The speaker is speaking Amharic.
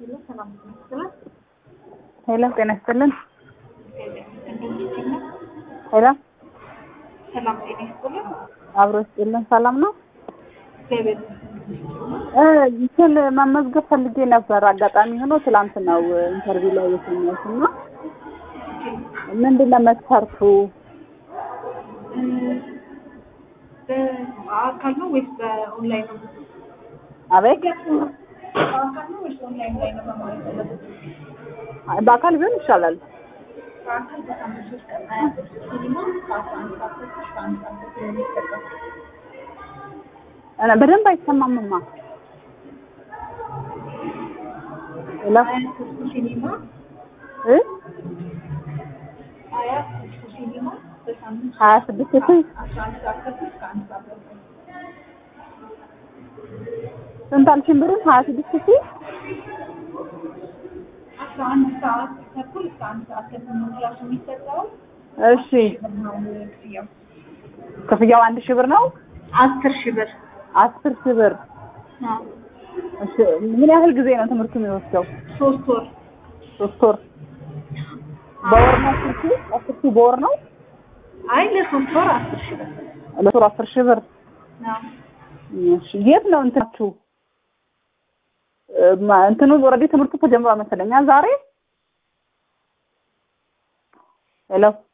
ሄሎ ጤና ይስጥልን። ሄሎ ሰላም ጤና ይስጥልን። አብሮ ይስጥልን። ሰላም ነው። እግዚአብሔር እ እንትን መመዝገብ ፈልጌ ነበር። አጋጣሚ ሆኖ ትላንት ነው ኢንተርቪው ላይ የተኛሁት እና ምንድን ነው መስፈርቱ? በአካል ነው ወይስ በኦንላይን ነው? አቤት በአካል ነው ወይስ ኦንላይን ላይ ነው መማር የፈለጉት? በአካል ቢሆን ይሻላል። በአካል በሳምንት ሶስት ቀን ሀያ ብር ሲኒማ ከአስራ አንድ ሰዓት ተኩል እስከ አንድ ሰዓት ተኩል ነው የሚሰጠው። እ በደንብ አይሰማምማ። ሄሎ ሀያ ክፍቱ ሲኒማ እ ሀያ ክፍቱ ሲኒማ በሳምንት ሀያ ስድስት ሺህ አስራ አንድ ሰዓት ተኩል እስከ አንድ ሰዓት ተኩል ስንት አልሽኝ? ብሩን ሀያ ስድስት ሺህ አስራ አንድ ሰዓት ተኩል እስከ አንድ ሰዓት ተኩል ነው ክላሱ የሚሰጠው። እሺ ብር ነው ክፍያው። ክፍያው አንድ ሺህ ብር ነው። አስር ሺህ ብር አስር ሺህ ብር አዎ። እሺ ምን ያህል ጊዜ ነው ትምህርቱ የሚወስደው? ሶስት ወር ሶስት ወር በወር ነው አስር ሺህ አስር ሺህ በወር ነው አይ ለሶስት ወር አስር ሺህ ብር ለሶስት አስር ሺህ ብር አዎ። እሺ የት ነው እንትናችሁ እ ማ- እንትኑ ኦልሬዲ ትምህርቱ ተጀምሯል መሰለኝ ዛሬ ሄሎ